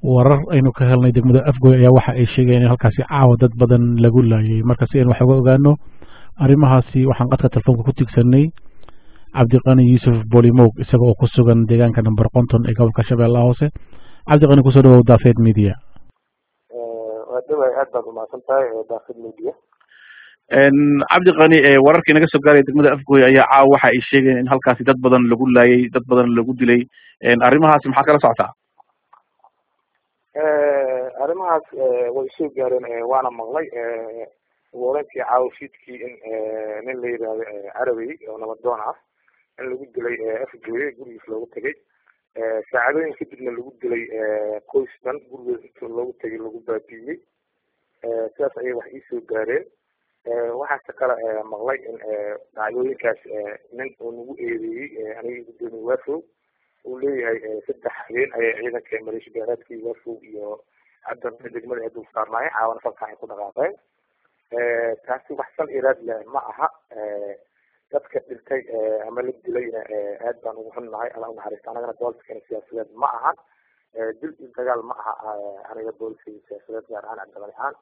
warar aynu ka helnay degmada afgoy ayaa waxa ay sheegayeen in halkaasi caawa dad badan lagu laayay marka si aynu wax uga ogaano arrimahaasi waxaan qadka telefoonka ku tigsanay cabdiqani yuusuf bolimog isaga oo ku sugan deegaanka number konton ee gobolka shabeellaha hoose cabdiqani kusoo dhawow daafeed media waa dhaway aad baad umahadsan tahay daafid media cabdiqani wararkii naga soo gaaraya degmada afgooy ayaa caawa waxa ay sheegayeen in halkaasi dad badan lagu laayay dad badan lagu dilay arrimahaasi maxaa kala socotaa arrimahaas way soo gaareen waana maqlay warenkii caawashiidkii in nin la yidhaahdo carabey oo nabadoon ah in lagu dilay afgooye gurigiis loogu tegay saacadooyin kadibna lagu dilay qoys dhan gurigood inta loogu tegay lagu baabiiyey sidaas ayay wax iisoo gaareen waxaase kale maqlay in dhacdooyinkaas nin uu nagu eedeeyey aniga gudoomiye waafow uu leeyahay saddex habeen ayay ciidanka maleesha beeraadkii waafow iyo cabdi degmada ay dul saarnaayeen caawana falkan ay ku dhaqaaqeen taasi wax sal iraad leh ma aha dadka dhintay ama la dilayna aad baan ugu xunnahay alla unaxariista anagana booliskana siyaasadeed ma ahan dil iyo dagaal ma aha aniga booliska siyaasadeed gaar ahaan cabdimali ahaan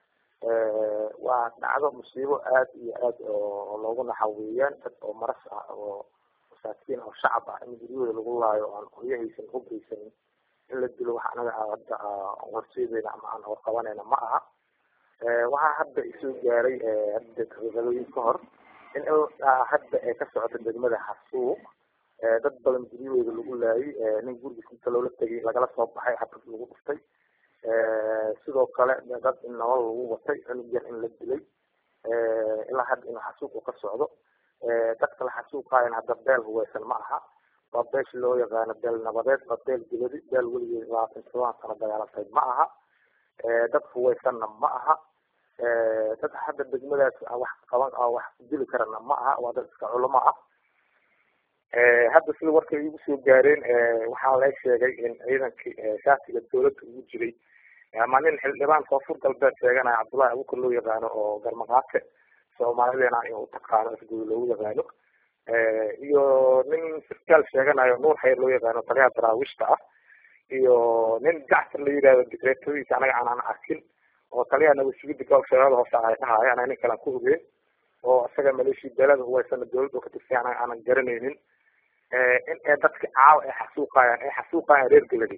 waa dhacdo musiibo aad iyo aad oo loogu naxaweeyaan dad oo maras ah oo masaakiin oo shacab ah in guryahooda lagu laayo oo aan qoryo haysan hub haysanin in la dilo wax anaga hadda horseedeyna ama aan horqabanayna ma aha waxaa hadda isoo gaaray hadda daqiiqadooyin ka hor in hadda ay ka socoto degmada xasuuq dad badan guryahooda lagu laayay nin gurigiis inta loola tegay lagala soo baxay xabad lagu dhuftay sidoo kale dad in nolol lagu watay cunug yar in la dilay ilaa hadda inuu xasuuq ka socdo dadka la xasuuqaayana hadda beel huweysan ma aha waa beesha loo yaqaano beel nabadeed waa beel dibadi beel weligeed labaatan todoban sano dagaalantay ma aha dad huweysanna ma aha dad hadda degmadaas wax qaban wax dili karana ma aha waa dad iska culamo ah hadda sida warkay igu soo gaareen waxaa la sheegay in ciidankii shaatiga dawladda ugu jiray ama nin xildhibaan koonfur galbeed sheeganaya cabdullahi abukar loo yaqaano oo garmaqaate soomaalideena in utaqaano afgooy loogu yaqaano iyo nin sarkaal sheeganayo nuur xayr loo yaqaano taliyaha daraawiishta ah iyo nin jacfar la yidhahdo dikreetadiisa anaga aanan arkin oo taliyaha nabadsugida gobolka shabeellada hoose ay dhahayo anaga nin kale aan ku ogeyn oo isaga maleeshiya beelada huweysana dawladda oo ka tirsan anaga aanan garanaynin in ay dadka caawa ay xasuuqayaan ay xasuuqayaan reer galadi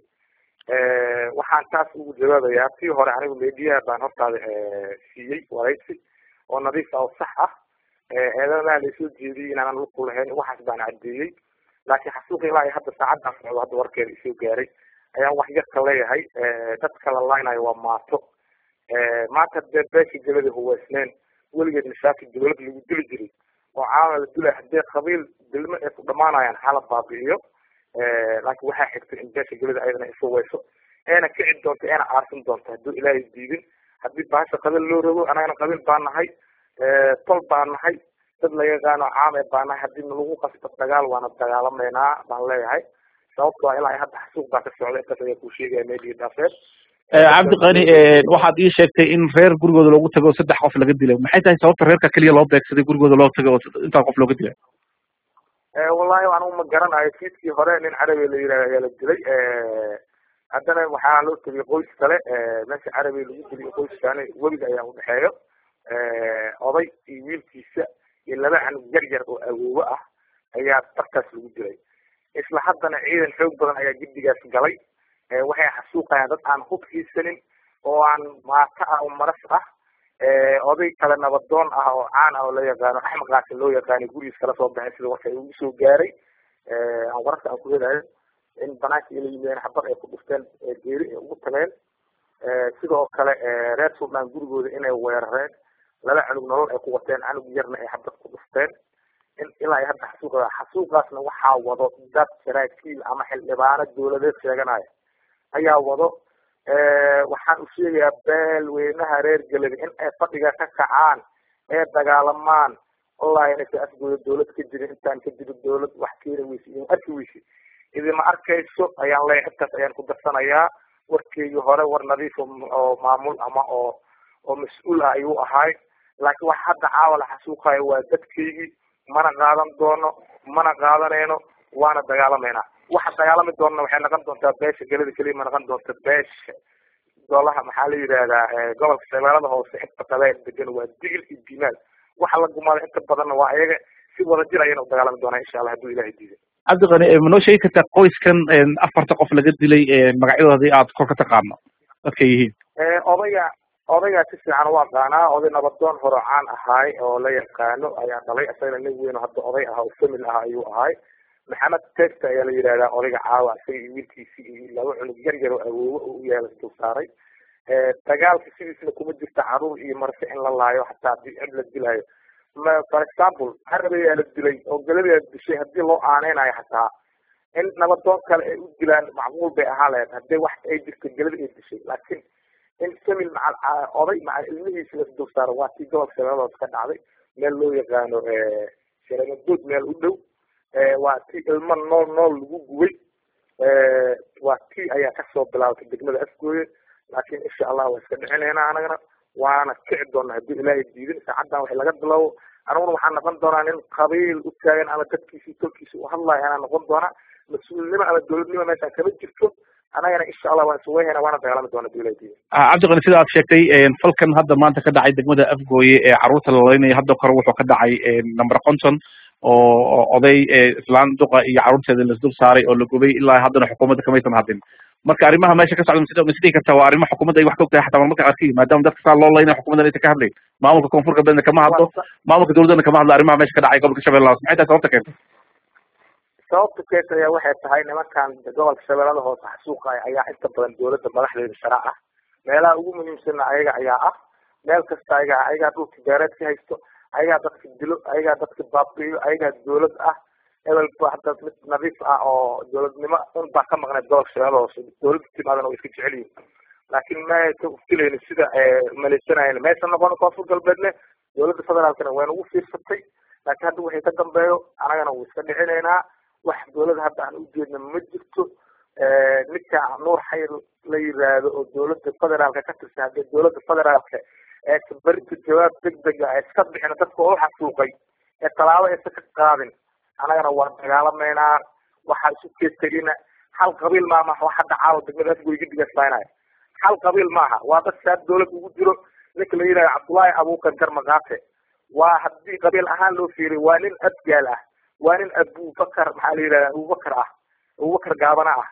waxaan taas ugu jawaabayaa tii hore anigu mediyaha baan hortaada siiyey waraysi oo nadiif ah oo sax ah eedanaha laysoo jeediyey inaanan luku lahayn waxaas baan caddeeyey laakiin xasuuqi ilaa hadda saacadaan socdo hadda warkeeda isoo gaaray ayaan wax yar ka leeyahay dadka la laynayo waa maato maanta dee beesha galada huweysneen weligeed mashaakil dawlad lagu dili jiray oo caawa la dilay haddii qabiil dilmo ay ku dhamaanayaan hala baabi'iyo laakiin waxaa xigtay in beesha gelida ayadana ishuweyso eena kici doonto eena aarsin doonto hadduu ilaahay diidin haddii bahasha qabiil loo rogo anagana qabiil baan nahay tol baan nahay dad la yaqaano caam ee baan nahay haddii lagu qasbo dagaal waana dagaalamaynaa baan leeyahay sababto waa ilaa hadda xasuuq baa ka socda intaas ayaa kuu sheegaya media dhaafeed cabdiqani waxaad ii sheegtay in reer gurigooda loogu tago oo saddex qof laga dilay maxay tahay sababta reerka keliya loo beegsaday gurigooda loo tago oo intaa qof looga dilay wallahi anigu ma garanayo fiidkii hore nin carabi la yidhahdo ayaa la dilay haddana waxaa loo tegay qoys kale meesha carabi lagu dilay qoyskaani weliga ayaa udhexeeyo oday iyo wiilkiisa iyo laba canug yar yar oo awoowo ah ayaa dartaas lagu dilay isla haddana ciidan xoog badan ayaa giddigaas galay waxay xasuuqayaan dad aan hub hiisanin oo aan maato ah oo maras ah oday kale nabadoon ah oo caan ah oo la yaqaano axmed qaasin loo yaqaanay gurigiis kala soo baxay sida warka ugu soo gaaray aan wararka aan ku helayo in banaanka ila yimideen xabad ay ku dhufteen geeri ay ugu tageen sidoo kale reer suldaan gurigooda inay weerareen laba canug nolol ay ku wateen canug yarna ay xabad ku dhufteen in ilaa ay hadda xasuuqa xasuuqaasna waxaa wado dad saraakiil ama xildhibaano dawladeed sheeganaya ayaa wado waxaan u sheegayaa beelweynaha reer galadi in ay fadhiga ka kacaan ee dagaalamaan wallahi inaysa afgooda dawlad ka jirin intaan ka jiro dawlad wax keeni weyse idin arki weyse idima arkayso ayaan leeyahay intaas ayaan ku darsanayaa warkeygii hore war nadiif oo maamul ama oo oo mas-uul ah ayuu ahaay laakiin wax hadda caawa la xasuuqayo waa dadkeygii mana qaadan doono mana qaadanayno waana dagaalamayna waxa dagaalami doona waxay noqon doontaa beesha gelada keliya ma noqon doonta beesha golaha maxaa la yidhahdaa gobolka shabeellada hoose inta qabeel degan waa digil iyo dimaal waxa la gumaada inta badanna waa ayaga si wadajir ayayna u dagaalami doonaa insha allah hadduu ilahay diiday cabdiqani ma noo sheegi kartaa qoyskan afarta qof laga dilay magacyadoodii aad kor ka taqaano dadkay yihiin odayga odaygaa si fiican u aqaanaa oday nabadoon horocaan ahaay oo la yaqaano ayaa dhalay isagana nin weyn oo hadda oday ah oo famil ah ayuu ahaay maxamed testa ayaa la yidhahdaa odayga caawa isaga iyo wiilkiisii iyo laba cunug yar yar oo awoowe oo u yaala dul saaray dagaalka sidiisna kuma jirta caruur iyo marse in la laayo hataa hadii cid la dilaayo ma for example harabayaa la dilay oo galadaa dishay hadii loo aaneynayo hataa in nabadoon kale ay u dilaan macquul bay ahaan lahayd hadii wax ay jirto galada ay dishay laakiin in famil macal oday macal ilmihiisa las dul saaro waa tii gobolka shabeelladoos ka dhacday meel loo yaqaano sharamadood meel u dhow waa tii ilmo nool nool lagu gubay waa tii ayaa kasoo bilaabatay degmada afgooye laakiin insha allah waa iska dhicinayna anagana waana kici doona haddii ilaahay diidin saacaddan wax laga bilaawo aniguna waxaa noqon doonaa nin qabiil u taagan ama dadkiisi tolkiisa u hadlayo anaa noqon doonaa mas-uulnimo ama dowladnimo meeshaan kama jirto anagana insha allah waan isweyhayna waana dagaalami doona hadii ilahay diidin cabdiqani sida aad sheegtay falkan hadda maanta ka dhacay degmada afgooye ee carruurta la laynaya hadda kore wuxuu ka dhacay number conton oo oday islaan duqa iyo carruurteeda lasdul saaray oo la gubay ilaa haddana xukuumadda kamaysan hadin marka arrimaha meesha ka socda ma is dhihi kartaa waa arrimo xukuumadda ay wax ka og tahay xataa marmarka qaarkii maadaama dadka saa loo laynaya xukuumaddan aysan ka hadlayn maamulka koonfur galbeedna kama hadlo maamulka dowladdana kama hadlo arrimaha meesha ka dhacay gobolka shabeellaha hoose maxay tahay sababta keenta sababta keenta ayaa waxay tahay nimankan gobolka shabeellada hoose xasuuqa ayaa inta badan dowladda madaxdeeda shara ah meelaha ugu muhiimsanna ayaga ayaa ah meel kasta ayaga ayagaa dhulka beereed ka haysto ayagaa dadka dilo ayagaa dadka baabi'iyo ayagaa dowlad ah hebel ba hadda mid nadiif ah oo dowladnimo un baa ka maqnay gobolka shabeellada hoose dowladda timaadana way iska jecel yihin laakiin maysa ufilayni sida maleysanayen maysan noqon koonfur galbeedne dowladda federaalkana wayna ugu fiirsatay laakiin hadda wixii ka dambeeyo anagana wuu iska dhicinaynaa wax dowlada hadda aan ujeedna ma jirto ninka nuur xayr la yiraahdo oo dowladda federaalka ka tirsan haddii dowladda federaalka ee berinta jawaab degdega ee iska bixina dadka oo xasuuqay ee tallaabo aysa ka qaadin anagana waa dagaalamaynaa waxaa isu keestegina hal qabiil maama wax hadda caawa degmada afgoy gidigaasbaynaya hal qabiil maaha waa dad saad dowlad ugu jiro ninka la yidhahdo cabdullaahi abuukar garmaqaate waa haddii qabiil ahaan loo fiiriy waa nin adgaal ah waa nin abubakar maxaa la yidhahda abubakar ah abubakar gaabana ah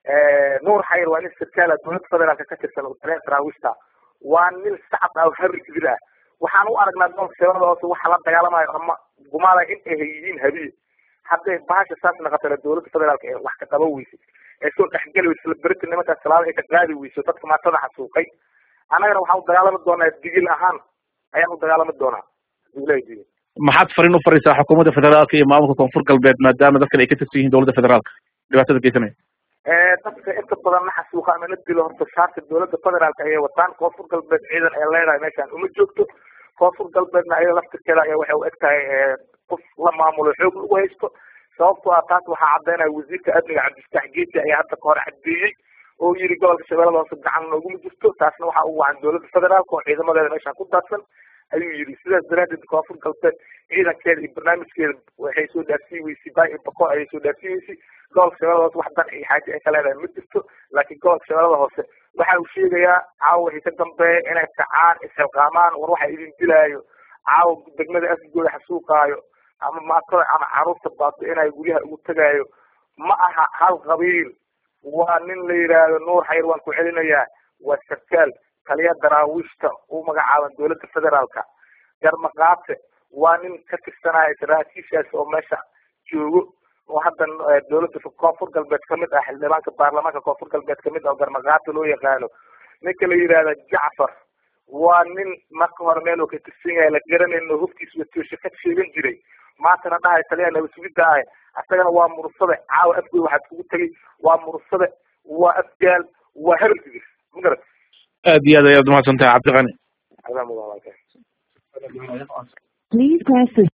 nuur xayr waa nin sarkaal ah dowladda federaalka ka tirsan oo taleen saraawiishta waa nin sacab ah oo harri kibir ah waxaan u aragnaa gobolka shabeellada hoose waxa la dagaalamayo ama gumaada in ay yihiin habiye hadday bahasha saas naqatana dowladda federaalka ee wax ka qaban weysay ee soo dhexgeli weysa isla berita nimankaas talaada ay ka qaadi weyso dadka maatada xasuuqay annagana waxaan u dagaalami doonaa digil ahaan ayaan u dagaalami doonaa haduu ilahay diiday maxaad fariin u fariisaa xukuumadda federaalka iyo maamulka koonfur galbeed maadaama dadkan ay ka tirsan yihiin dowladda federaalka dhibaatada geysanaya dadka inta badan na xasuuqa ama na dilo horta shaarka dowladda federaalka ayay wataan koonfur galbeed ciidan ee leedahay meeshaan uma joogto koonfur galbeedna ayada laftirkeeda ayaa waxay u eg tahay qof la maamulo xoog lagu haysto sababtoo ah taas waxaa caddaynaya wasiirka amniga cabdifataax geesi ayaa hadda kahor caddeeyey oo yiri gobolka shabeellada hoose gacan nooguma jirto taasna waxaa ugu wacan dowladda federaalka oo ciidamadeeda meeshaan ku daadsan ayuu yidhi sidaas daraadeed koonfur galbeed ciidankeeda iyo barnaamijkeeda waxay soo dhaafsii weysay bay bako ayay soo dhaafsii weysay gobolka shabeellada hoose wax dan iyo xaaji ay ka leedahay ma jirto laakiin gobolka shabeellada hoose waxa uu sheegayaa caawa wixii ka dambeeya inay kacaan isxilqaamaan war waxa idin dilaayo caawa degmada afgooda xasuuqaayo ama maatada ama caruurta baabi'inayo guryaha ugu tegaayo ma aha hal qabiil waa nin la yidhaahdo nuur xayr waan ku celinayaa waa sarkaal taliya daraawiishta u magacaaban dowladda federaalka garmaqaate waa nin ka tirsanaya saraakiishaas oo meesha joogo oo hadda dowladda koonfur galbeed kamid ah xildhibaanka baarlamaanka koonfur galbeed kamid ah oo garmaqaate loo yaqaano ninka la yidhaahda jacfar waa nin marka hore meel oo ka tirsan yahay la garanayno hubkiis watiosha ka sheegan jiray maantana dhahay taliya nabasugidda ah asagana waa mursade caawa afgoy waxaad kugu tegay waa mursade waa afgaal waa herdigis ma garat aad iyo aad ayaad umahadsantahay cabdiqani adaa mudan Please press the